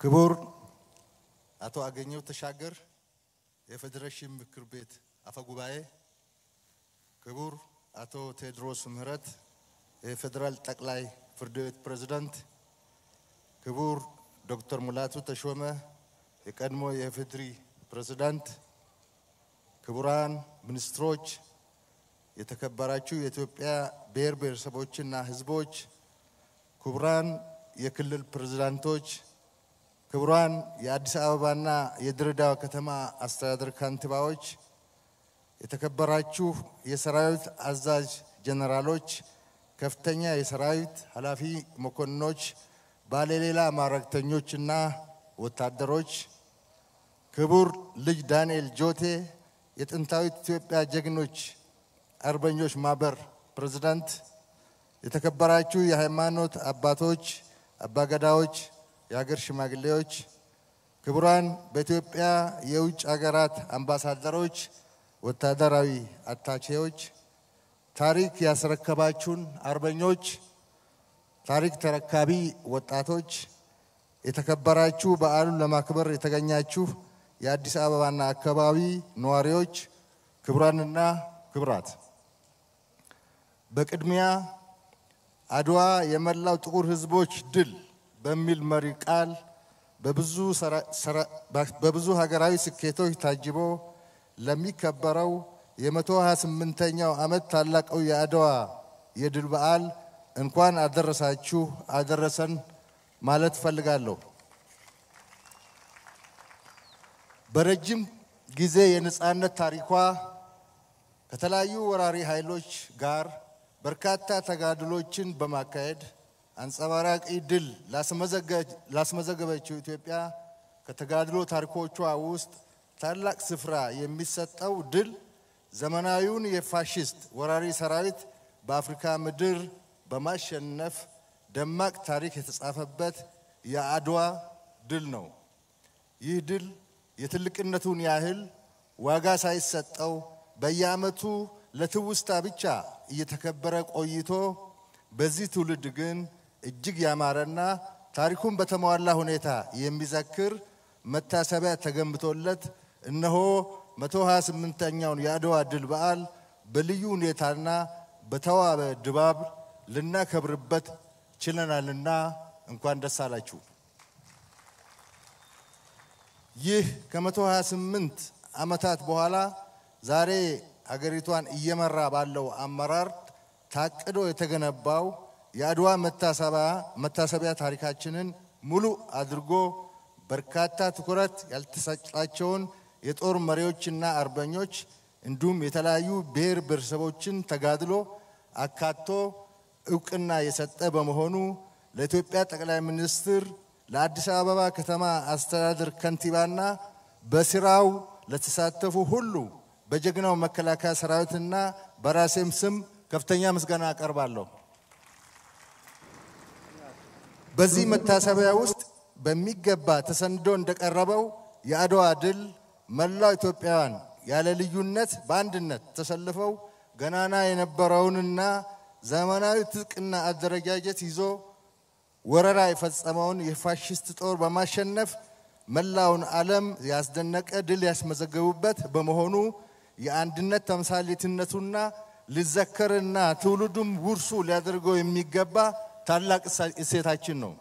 ክቡር አቶ አገኘው ተሻገር የፌዴሬሽን ምክር ቤት አፈ ጉባኤ፣ ክቡር አቶ ቴዎድሮስ ምህረት የፌዴራል ጠቅላይ ፍርድ ቤት ፕሬዝዳንት፣ ክቡር ዶክተር ሙላቱ ተሾመ የቀድሞ የኢፌዴሪ ፕሬዝዳንት፣ ክቡራን ሚኒስትሮች፣ የተከበራችሁ የኢትዮጵያ ብሔር ብሔረሰቦችና ሕዝቦች፣ ክቡራን የክልል ፕሬዝዳንቶች፣ ክቡራን የአዲስ አበባና የድሬዳዋ ከተማ አስተዳደር ከንቲባዎች፣ የተከበራችሁ የሰራዊት አዛዥ ጀነራሎች፣ ከፍተኛ የሰራዊት ኃላፊ መኮንኖች፣ ባለሌላ ማዕረግተኞችና ወታደሮች፣ ክቡር ልጅ ዳንኤል ጆቴ የጥንታዊት ኢትዮጵያ ጀግኖች አርበኞች ማህበር ፕሬዝዳንት፣ የተከበራችሁ የሃይማኖት አባቶች፣ አባገዳዎች፣ የሀገር ሽማግሌዎች፣ ክቡራን በኢትዮጵያ የውጭ ሀገራት አምባሳደሮች፣ ወታደራዊ አታቼዎች፣ ታሪክ ያስረከባችሁን አርበኞች፣ ታሪክ ተረካቢ ወጣቶች፣ የተከበራችሁ በዓሉን ለማክበር የተገኛችሁ የአዲስ አበባና አካባቢ ነዋሪዎች፣ ክቡራንና ክቡራት፣ በቅድሚያ አድዋ የመላው ጥቁር ሕዝቦች ድል በሚል መሪ ቃል በብዙ ሀገራዊ ስኬቶች ታጅቦ ለሚከበረው የመቶ ሀያ ስምንተኛው ዓመት ታላቁ የአድዋ የድል በዓል እንኳን አደረሳችሁ አደረሰን ማለት እፈልጋለሁ። በረጅም ጊዜ የነጻነት ታሪኳ ከተለያዩ ወራሪ ኃይሎች ጋር በርካታ ተጋድሎችን በማካሄድ አንጸባራቂ ድል ላስመዘገበችው ኢትዮጵያ ከተጋድሎ ታሪኮቿ ውስጥ ታላቅ ስፍራ የሚሰጠው ድል ዘመናዊውን የፋሽስት ወራሪ ሰራዊት በአፍሪካ ምድር በማሸነፍ ደማቅ ታሪክ የተጻፈበት የአድዋ ድል ነው። ይህ ድል የትልቅነቱን ያህል ዋጋ ሳይሰጠው በየዓመቱ ለትውስታ ብቻ እየተከበረ ቆይቶ በዚህ ትውልድ ግን እጅግ ያማረና ታሪኩን በተሟላ ሁኔታ የሚዘክር መታሰቢያ ተገንብቶለት እነሆ 128ኛውን የአድዋ ድል በዓል በልዩ ሁኔታና በተዋበ ድባብ ልናከብርበት ችለናልና እንኳን ደስ አላችሁ። ይህ ከ128 ዓመታት በኋላ ዛሬ ሀገሪቷን እየመራ ባለው አመራር ታቅዶ የተገነባው የአድዋ መታሰቢያ ታሪካችንን ሙሉ አድርጎ በርካታ ትኩረት ያልተሰጣቸውን የጦር መሪዎችና አርበኞች እንዲሁም የተለያዩ ብሔር ብሔረሰቦችን ተጋድሎ አካቶ እውቅና የሰጠ በመሆኑ ለኢትዮጵያ ጠቅላይ ሚኒስትር፣ ለአዲስ አበባ ከተማ አስተዳደር ከንቲባና በስራው ለተሳተፉ ሁሉ በጀግናው መከላከያ ሰራዊትና በራሴም ስም ከፍተኛ ምስጋና አቀርባለሁ። በዚህ መታሰቢያ ውስጥ በሚገባ ተሰንዶ እንደቀረበው የአድዋ ድል መላው ኢትዮጵያውያን ያለ ልዩነት በአንድነት ተሰልፈው ገናና የነበረውንና ዘመናዊ ትጥቅና አደረጃጀት ይዞ ወረራ የፈጸመውን የፋሽስት ጦር በማሸነፍ መላውን ዓለም ያስደነቀ ድል ያስመዘገቡበት በመሆኑ የአንድነት ተምሳሌትነቱና ሊዘከርና ትውልዱም ውርሱ ሊያደርገው የሚገባ ታላቅ እሴታችን ነው።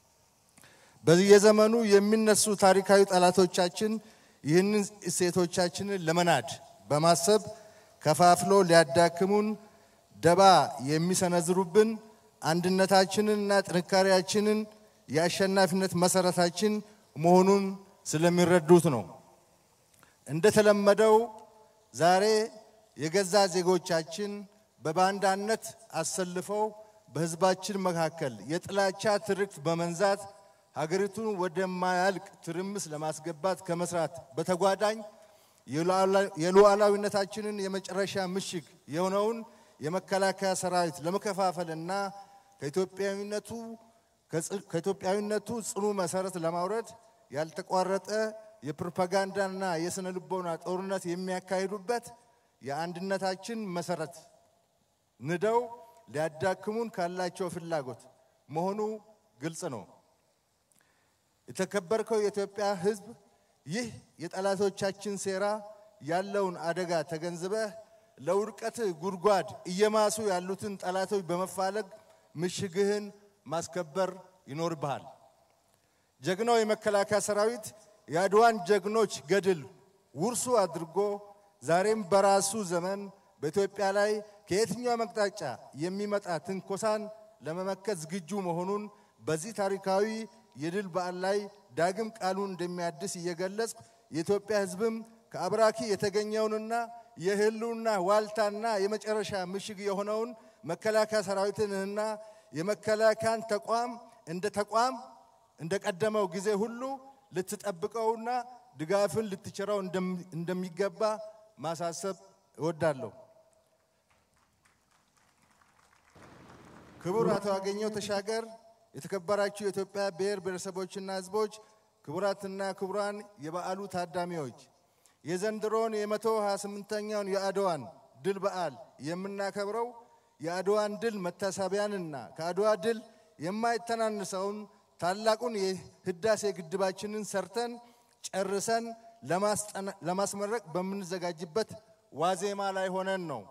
በየዘመኑ የሚነሱ ታሪካዊ ጠላቶቻችን ይህንን እሴቶቻችንን ለመናድ በማሰብ ከፋፍሎ ሊያዳክሙን ደባ የሚሰነዝሩብን አንድነታችንንና ጥንካሬያችንን የአሸናፊነት መሰረታችን መሆኑን ስለሚረዱት ነው። እንደተለመደው ዛሬ የገዛ ዜጎቻችን በባንዳነት አሰልፈው በሕዝባችን መካከል የጥላቻ ትርክት በመንዛት ሀገሪቱን ወደማያልቅ ትርምስ ለማስገባት ከመስራት በተጓዳኝ የሉዓላዊነታችንን የመጨረሻ ምሽግ የሆነውን የመከላከያ ሰራዊት ለመከፋፈልና ከኢትዮጵያዊነቱ ጽኑ መሰረት ለማውረድ ያልተቋረጠ የፕሮፓጋንዳና የስነ ልቦና ጦርነት የሚያካሂዱበት የአንድነታችን መሰረት ንደው ሊያዳክሙን ካላቸው ፍላጎት መሆኑ ግልጽ ነው። የተከበርከው የኢትዮጵያ ሕዝብ ይህ የጠላቶቻችን ሴራ ያለውን አደጋ ተገንዝበህ ለውድቀት ጉድጓድ እየማሱ ያሉትን ጠላቶች በመፋለግ ምሽግህን ማስከበር ይኖርብሃል። ጀግናው የመከላከያ ሰራዊት የአድዋን ጀግኖች ገድል ውርሱ አድርጎ ዛሬም በራሱ ዘመን በኢትዮጵያ ላይ ከየትኛው አቅጣጫ የሚመጣ ትንኮሳን ለመመከት ዝግጁ መሆኑን በዚህ ታሪካዊ የድል በዓል ላይ ዳግም ቃሉን እንደሚያድስ እየገለጽ የኢትዮጵያ ሕዝብም ከአብራኪ የተገኘውንና የህልውና ዋልታና የመጨረሻ ምሽግ የሆነውን መከላከያ ሰራዊትንና የመከላከያን ተቋም እንደ ተቋም እንደ ቀደመው ጊዜ ሁሉ ልትጠብቀውና ድጋፍን ልትችረው እንደሚገባ ማሳሰብ እወዳለሁ። ክቡር አቶ አገኘው ተሻገር፣ የተከበራችሁ የኢትዮጵያ ብሔር ብሔረሰቦችና ህዝቦች፣ ክቡራትና ክቡራን የበዓሉ ታዳሚዎች የዘንድሮን የመቶ ሃያ ስምንተኛውን የአድዋን ድል በዓል የምናከብረው የአድዋን ድል መታሰቢያንና ከአድዋ ድል የማይተናንሰውን ታላቁን የህዳሴ ግድባችንን ሰርተን ጨርሰን ለማስመረቅ በምንዘጋጅበት ዋዜማ ላይ ሆነን ነው።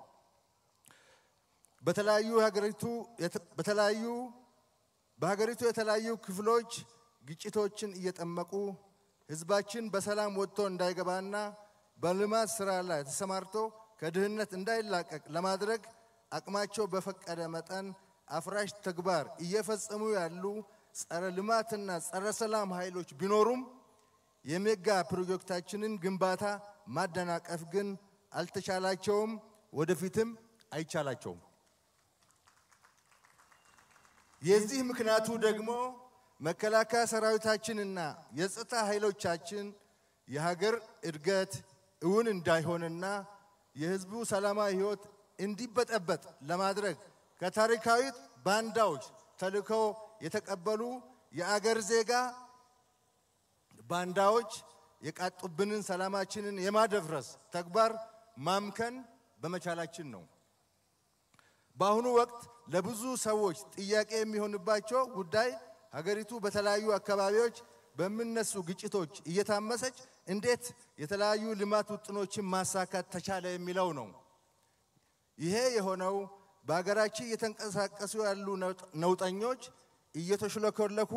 በተለያዩ ሀገሪቱ በተለያዩ በሀገሪቱ የተለያዩ ክፍሎች ግጭቶችን እየጠመቁ ህዝባችን በሰላም ወጥቶ እንዳይገባና በልማት ስራ ላይ ተሰማርቶ ከድህነት እንዳይላቀቅ ለማድረግ አቅማቸው በፈቀደ መጠን አፍራሽ ተግባር እየፈጸሙ ያሉ ጸረ ልማትና ጸረ ሰላም ኃይሎች ቢኖሩም የሜጋ ፕሮጀክታችንን ግንባታ ማደናቀፍ ግን አልተቻላቸውም፣ ወደፊትም አይቻላቸውም። የዚህ ምክንያቱ ደግሞ መከላከያ ሰራዊታችንና የጸጥታ ኃይሎቻችን የሀገር እድገት እውን እንዳይሆንና የህዝቡ ሰላማዊ ህይወት እንዲበጠበጥ ለማድረግ ከታሪካዊ ባንዳዎች ተልእኮ የተቀበሉ የአገር ዜጋ ባንዳዎች የቃጡብንን ሰላማችንን የማደፍረስ ተግባር ማምከን በመቻላችን ነው። በአሁኑ ወቅት ለብዙ ሰዎች ጥያቄ የሚሆንባቸው ጉዳይ ሀገሪቱ በተለያዩ አካባቢዎች በሚነሱ ግጭቶች እየታመሰች እንዴት የተለያዩ ልማት ውጥኖችን ማሳካት ተቻለ የሚለው ነው። ይሄ የሆነው በሀገራችን እየተንቀሳቀሱ ያሉ ነውጠኞች እየተሽለኮለኩ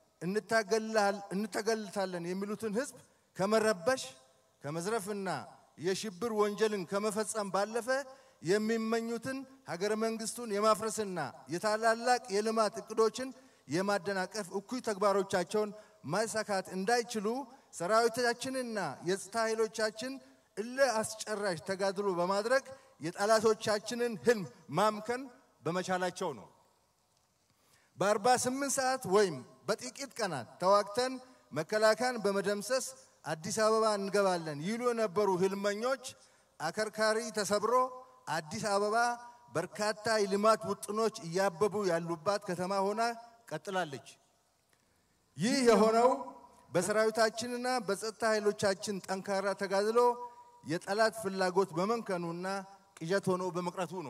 እንተገልታለን የሚሉትን ህዝብ ከመረበሽ ከመዝረፍና የሽብር ወንጀልን ከመፈጸም ባለፈ የሚመኙትን ሀገረ መንግስቱን የማፍረስና የታላላቅ የልማት እቅዶችን የማደናቀፍ እኩይ ተግባሮቻቸውን ማሳካት እንዳይችሉ ሰራዊታችንና የጸጥታ ኃይሎቻችን እልህ አስጨራሽ ተጋድሎ በማድረግ የጠላቶቻችንን ህልም ማምከን በመቻላቸው ነው። በ48 ሰዓት ወይም በጥቂት ቀናት ተዋግተን መከላከያን በመደምሰስ አዲስ አበባ እንገባለን ይሉ የነበሩ ህልመኞች አከርካሪ ተሰብሮ አዲስ አበባ በርካታ የልማት ውጥኖች እያበቡ ያሉባት ከተማ ሆና ቀጥላለች። ይህ የሆነው በሰራዊታችንና በጸጥታ ኃይሎቻችን ጠንካራ ተጋድሎ የጠላት ፍላጎት በመንከኑና ቅዠት ሆኖ በመቅረቱ ነው።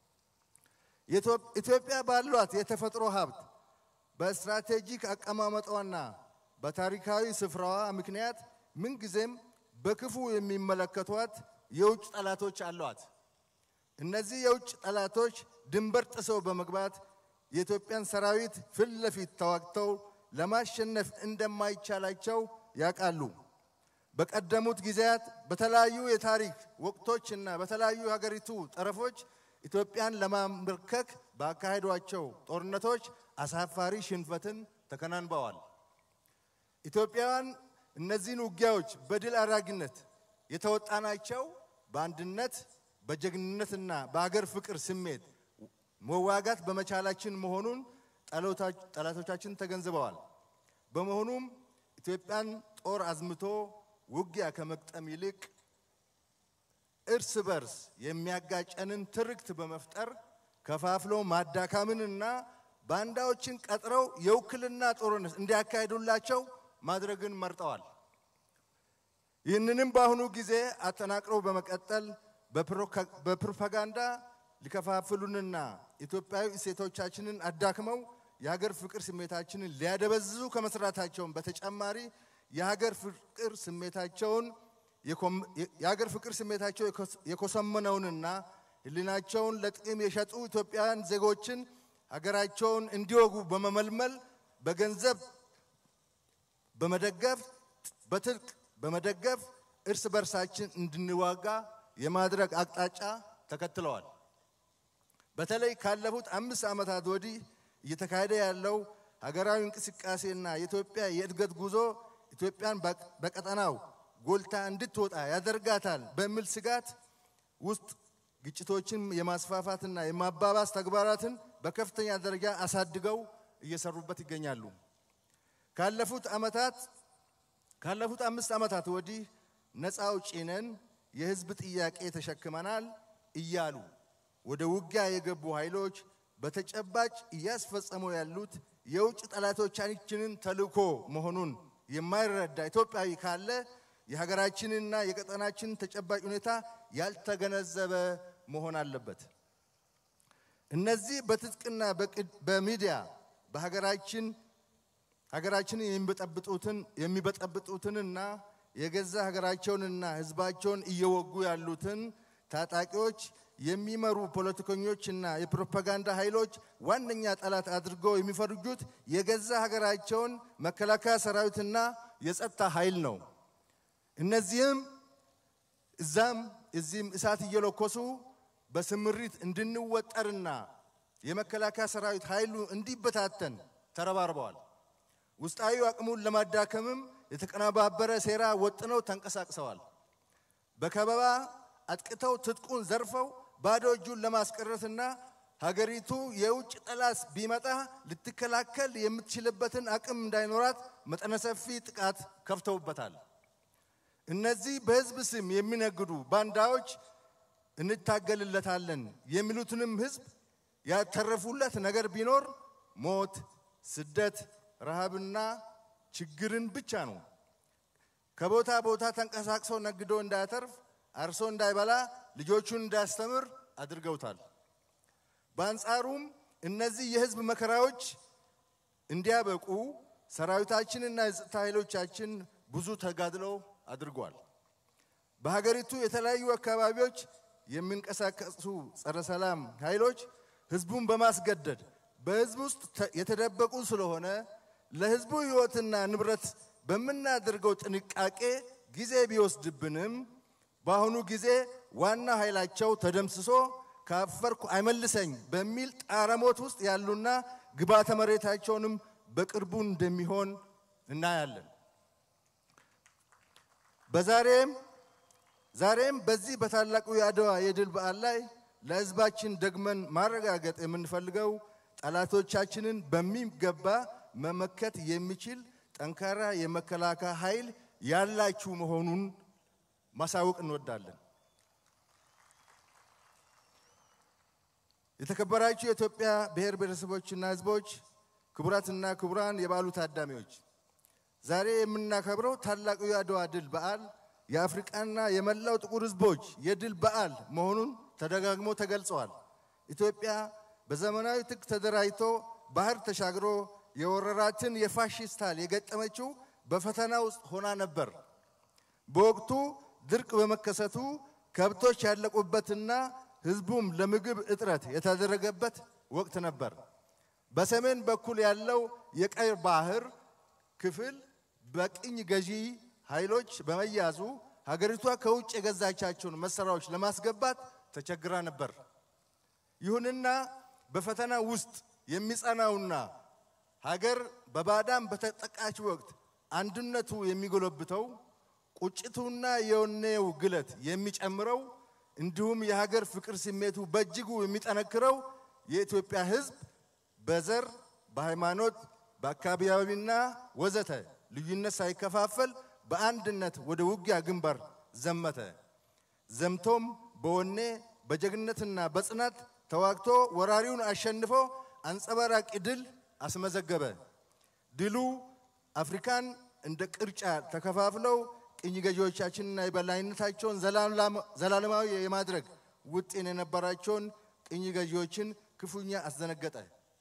ኢትዮጵያ ባሏት የተፈጥሮ ሀብት በስትራቴጂክ አቀማመጧና በታሪካዊ ስፍራዋ ምክንያት ምንጊዜም በክፉ የሚመለከቷት የውጭ ጠላቶች አሏት። እነዚህ የውጭ ጠላቶች ድንበር ጥሰው በመግባት የኢትዮጵያን ሰራዊት ፊት ለፊት ተዋግተው ለማሸነፍ እንደማይቻላቸው ያውቃሉ። በቀደሙት ጊዜያት በተለያዩ የታሪክ ወቅቶችና በተለያዩ ሀገሪቱ ጠረፎች ኢትዮጵያን ለማንበርከክ ባካሄዷቸው ጦርነቶች አሳፋሪ ሽንፈትን ተከናንበዋል። ኢትዮጵያውያን እነዚህን ውጊያዎች በድል አድራጊነት የተወጣናቸው በአንድነት በጀግንነትና በአገር ፍቅር ስሜት መዋጋት በመቻላችን መሆኑን ጠላቶቻችን ተገንዝበዋል። በመሆኑም ኢትዮጵያን ጦር አዝምቶ ውጊያ ከመቅጠም ይልቅ እርስ በርስ የሚያጋጨንን ትርክት በመፍጠር ከፋፍሎ ማዳካምንና ባንዳዎችን ቀጥረው የውክልና ጦርነት እንዲያካሂዱላቸው ማድረግን መርጠዋል። ይህንንም በአሁኑ ጊዜ አጠናቅረው በመቀጠል በፕሮፓጋንዳ ሊከፋፍሉንና ኢትዮጵያዊ እሴቶቻችንን አዳክመው የሀገር ፍቅር ስሜታችንን ሊያደበዝዙ ከመስራታቸውን በተጨማሪ የሀገር ፍቅር ስሜታቸውን የሀገር ፍቅር ስሜታቸው የኮሰመነውንና ሕሊናቸውን ለጥቅም የሸጡ ኢትዮጵያውያን ዜጎችን ሀገራቸውን እንዲወጉ በመመልመል በገንዘብ በመደገፍ በትጥቅ በመደገፍ እርስ በርሳችን እንድንዋጋ የማድረግ አቅጣጫ ተከትለዋል። በተለይ ካለፉት አምስት ዓመታት ወዲህ እየተካሄደ ያለው ሀገራዊ እንቅስቃሴና የኢትዮጵያ የእድገት ጉዞ ኢትዮጵያን በቀጠናው ጎልታ እንድትወጣ ያደርጋታል በሚል ስጋት ውስጥ ግጭቶችን የማስፋፋትና የማባባስ ተግባራትን በከፍተኛ ደረጃ አሳድገው እየሰሩበት ይገኛሉ። ካለፉት ዓመታት ካለፉት አምስት ዓመታት ወዲህ ነፃ አውጪ ነን፣ የህዝብ ጥያቄ ተሸክመናል እያሉ ወደ ውጊያ የገቡ ኃይሎች በተጨባጭ እያስፈጸሙ ያሉት የውጭ ጠላቶቻችንን ተልዕኮ መሆኑን የማይረዳ ኢትዮጵያዊ ካለ የሀገራችንና የቀጠናችንን ተጨባጭ ሁኔታ ያልተገነዘበ መሆን አለበት። እነዚህ በትጥቅና በሚዲያ በሀገራችን ሀገራችንን የሚበጠብጡትን የሚበጠብጡትንና የገዛ ሀገራቸውንና ህዝባቸውን እየወጉ ያሉትን ታጣቂዎች የሚመሩ ፖለቲከኞችና የፕሮፓጋንዳ ኃይሎች ዋነኛ ጠላት አድርገው የሚፈርጁት የገዛ ሀገራቸውን መከላከያ ሰራዊትና የጸጥታ ኃይል ነው። እነዚህም እዛም እዚህም እሳት እየለኮሱ በስምሪት እንድንወጠርና የመከላከያ ሰራዊት ኃይሉ እንዲበታተን ተረባርበዋል። ውስጣዊ አቅሙን ለማዳከምም የተቀነባበረ ሴራ ወጥነው ተንቀሳቅሰዋል። በከበባ አጥቅተው ትጥቁን ዘርፈው ባዶ እጁን ለማስቀረትና ሀገሪቱ የውጭ ጠላት ቢመጣ ልትከላከል የምትችልበትን አቅም እንዳይኖራት መጠነ ሰፊ ጥቃት ከፍተውበታል። እነዚህ በህዝብ ስም የሚነግዱ ባንዳዎች እንታገልለታለን የሚሉትንም ህዝብ ያተረፉለት ነገር ቢኖር ሞት፣ ስደት፣ ረሃብና ችግርን ብቻ ነው። ከቦታ ቦታ ተንቀሳቅሶ ነግዶ እንዳያተርፍ አርሶ እንዳይበላ ልጆቹን እንዳያስተምር አድርገውታል። በአንጻሩም እነዚህ የህዝብ መከራዎች እንዲያበቁ ሰራዊታችንና የጸጥታ ኃይሎቻችን ብዙ ተጋድሎ አድርጓል። በሀገሪቱ የተለያዩ አካባቢዎች የሚንቀሳቀሱ ጸረ ሰላም ኃይሎች ህዝቡን በማስገደድ በህዝብ ውስጥ የተደበቁ ስለሆነ ለህዝቡ ህይወትና ንብረት በምናደርገው ጥንቃቄ ጊዜ ቢወስድብንም በአሁኑ ጊዜ ዋና ኃይላቸው ተደምስሶ ካፈርኩ አይመልሰኝ በሚል ጣረሞት ውስጥ ያሉና ግባተ መሬታቸውንም በቅርቡ እንደሚሆን እናያለን። በዛሬም ዛሬም በዚህ በታላቁ የአድዋ የድል በዓል ላይ ለህዝባችን ደግመን ማረጋገጥ የምንፈልገው ጠላቶቻችንን በሚገባ መመከት የሚችል ጠንካራ የመከላከያ ኃይል ያላችሁ መሆኑን ማሳወቅ እንወዳለን። የተከበራችሁ የኢትዮጵያ ብሔር ብሔረሰቦችና ህዝቦች፣ ክቡራትና ክቡራን የበዓሉ ታዳሚዎች፣ ዛሬ የምናከብረው ታላቁ የአድዋ ድል በዓል የአፍሪቃና የመላው ጥቁር ህዝቦች የድል በዓል መሆኑን ተደጋግሞ ተገልጸዋል። ኢትዮጵያ በዘመናዊ ትጥቅ ተደራጅቶ ባህር ተሻግሮ የወረራትን የፋሽስት ኃይል የገጠመችው በፈተና ውስጥ ሆና ነበር። በወቅቱ ድርቅ በመከሰቱ ከብቶች ያለቁበትና ህዝቡም ለምግብ እጥረት የተደረገበት ወቅት ነበር። በሰሜን በኩል ያለው የቀይ ባህር ክፍል በቅኝ ገዢ ኃይሎች በመያዙ ሀገሪቷ ከውጭ የገዛቻቸውን መሳሪያዎች ለማስገባት ተቸግራ ነበር። ይሁንና በፈተና ውስጥ የሚጸናውና ሀገር በባዳም በተጠቃች ወቅት አንድነቱ የሚጎለብተው ቁጭቱና የወኔው ግለት የሚጨምረው እንዲሁም የሀገር ፍቅር ስሜቱ በእጅጉ የሚጠነክረው የኢትዮጵያ ህዝብ በዘር፣ በሃይማኖት፣ በአካባቢያዊና ወዘተ ልዩነት ሳይከፋፈል በአንድነት ወደ ውጊያ ግንባር ዘመተ። ዘምቶም በወኔ በጀግነትና በጽናት ተዋግቶ ወራሪውን አሸንፎ አንጸባራቂ ድል አስመዘገበ። ድሉ አፍሪካን እንደ ቅርጫ ተከፋፍለው ቅኝ ገዢዎቻችንና የበላይነታቸውን ዘላለማዊ የማድረግ ውጤን የነበራቸውን ቅኝ ገዢዎችን ክፉኛ አስደነገጠ።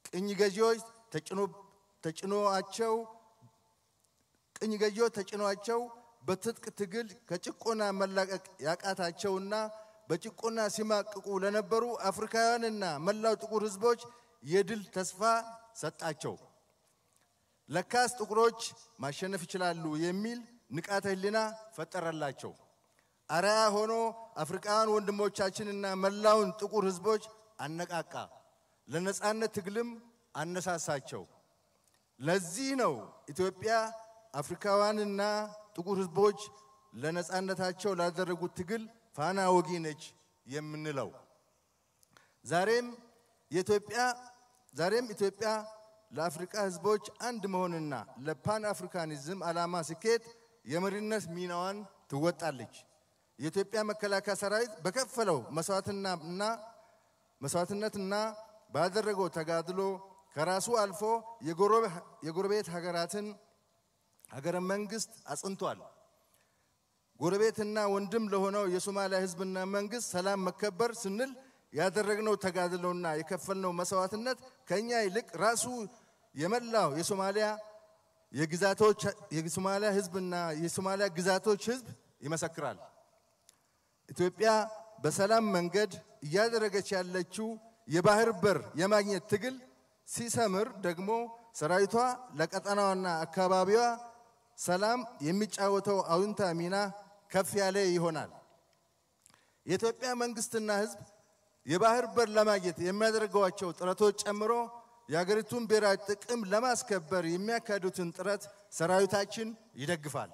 ቅኝ ገዢዎች ተጭኖአቸው ቅኝ ገዢዎች ተጭኗቸው በትጥቅ ትግል ከጭቆና መላቀቅ ያቃታቸውና በጭቆና ሲማቅቁ ለነበሩ አፍሪካውያንና መላው ጥቁር ሕዝቦች የድል ተስፋ ሰጣቸው። ለካስ ጥቁሮች ማሸነፍ ይችላሉ የሚል ንቃተ ህሊና ፈጠረላቸው። አርአያ ሆኖ አፍሪካውያን ወንድሞቻችንና መላውን ጥቁር ሕዝቦች አነቃቃ፣ ለነጻነት ትግልም አነሳሳቸው። ለዚህ ነው ኢትዮጵያ አፍሪካውያንና ጥቁር ሕዝቦች ለነጻነታቸው ላደረጉት ትግል ፋና ወጊ ነች የምንለው። ዛሬም የኢትዮጵያ ዛሬም ኢትዮጵያ ለአፍሪካ ሕዝቦች አንድ መሆንና ለፓን አፍሪካኒዝም ዓላማ ስኬት የመሪነት ሚናዋን ትወጣለች። የኢትዮጵያ መከላከያ ሰራዊት በከፈለው መስዋዕትናና መስዋዕትነትና ባደረገው ተጋድሎ ከራሱ አልፎ የጎረቤት ሀገራትን ሀገረ መንግስት አጽንቷል። ጎረቤትና ወንድም ለሆነው የሶማሊያ ህዝብና መንግስት ሰላም መከበር ስንል ያደረግነው ተጋድሎና የከፈልነው መስዋዕትነት ከኛ ይልቅ ራሱ የመላው የሶማሊያ የግዛቶች የሶማሊያ ህዝብና የሶማሊያ ግዛቶች ህዝብ ይመሰክራል። ኢትዮጵያ በሰላም መንገድ እያደረገች ያለችው የባህር በር የማግኘት ትግል ሲሰምር ደግሞ ሰራዊቷ ለቀጠናዋና አካባቢዋ ሰላም የሚጫወተው አዎንታ ሚና ከፍ ያለ ይሆናል። የኢትዮጵያ መንግስትና ህዝብ የባህር በር ለማግኘት የሚያደርገዋቸው ጥረቶች ጨምሮ የሀገሪቱን ብሔራዊ ጥቅም ለማስከበር የሚያካሂዱትን ጥረት ሰራዊታችን ይደግፋል።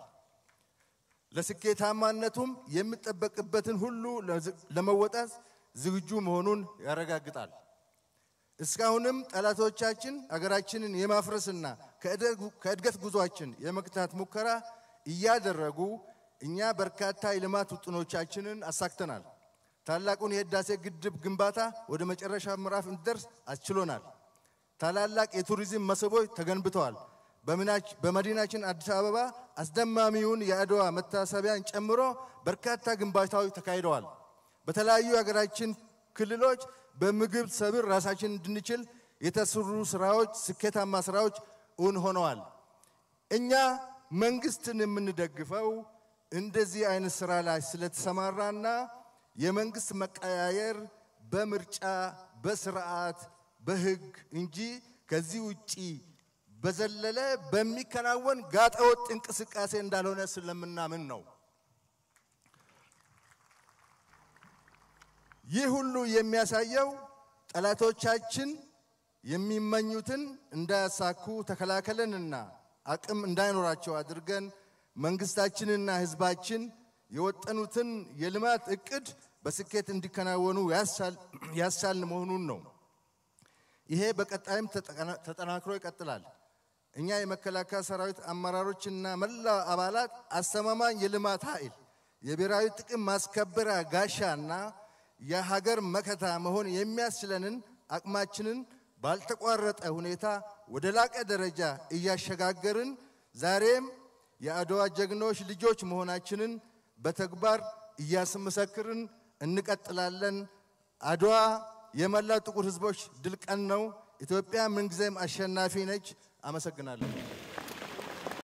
ለስኬታማነቱም የሚጠበቅበትን ሁሉ ለመወጣት ዝግጁ መሆኑን ያረጋግጣል። እስካሁንም ጠላቶቻችን አገራችንን የማፍረስና ከእድገት ጉዟችን የመግታት ሙከራ እያደረጉ እኛ በርካታ የልማት ውጥኖቻችንን አሳክተናል። ታላቁን የህዳሴ ግድብ ግንባታ ወደ መጨረሻ ምዕራፍ እንዲደርስ አስችሎናል። ታላላቅ የቱሪዝም መስህቦች ተገንብተዋል። በመዲናችን አዲስ አበባ አስደማሚውን የአድዋ መታሰቢያን ጨምሮ በርካታ ግንባታዎች ተካሂደዋል። በተለያዩ የሀገራችን ክልሎች በምግብ ሰብል ራሳችን እንድንችል የተሰሩ ስራዎች፣ ስኬታማ ስራዎች እውን ሆነዋል። እኛ መንግስትን የምንደግፈው እንደዚህ አይነት ስራ ላይ ስለተሰማራና የመንግስት መቀያየር በምርጫ በስርዓት በህግ እንጂ ከዚህ ውጪ በዘለለ በሚከናወን ጋጠወጥ እንቅስቃሴ እንዳልሆነ ስለምናምን ነው። ይህ ሁሉ የሚያሳየው ጠላቶቻችን የሚመኙትን እንዳያሳኩ ተከላከለንና አቅም እንዳይኖራቸው አድርገን መንግስታችንና ህዝባችን የወጠኑትን የልማት እቅድ በስኬት እንዲከናወኑ ያሳልን መሆኑን ነው። ይሄ በቀጣይም ተጠናክሮ ይቀጥላል። እኛ የመከላከያ ሰራዊት አመራሮችና መላ አባላት አስተማማኝ የልማት ኃይል፣ የብሔራዊ ጥቅም ማስከበሪያ ጋሻና የሀገር መከታ መሆን የሚያስችለንን አቅማችንን ባልተቋረጠ ሁኔታ ወደ ላቀ ደረጃ እያሸጋገርን ዛሬም የአድዋ ጀግኖች ልጆች መሆናችንን በተግባር እያስመሰክርን እንቀጥላለን። አድዋ የመላው ጥቁር ህዝቦች ድል ቀን ነው። ኢትዮጵያ ምንጊዜም አሸናፊ ነች። አመሰግናለሁ።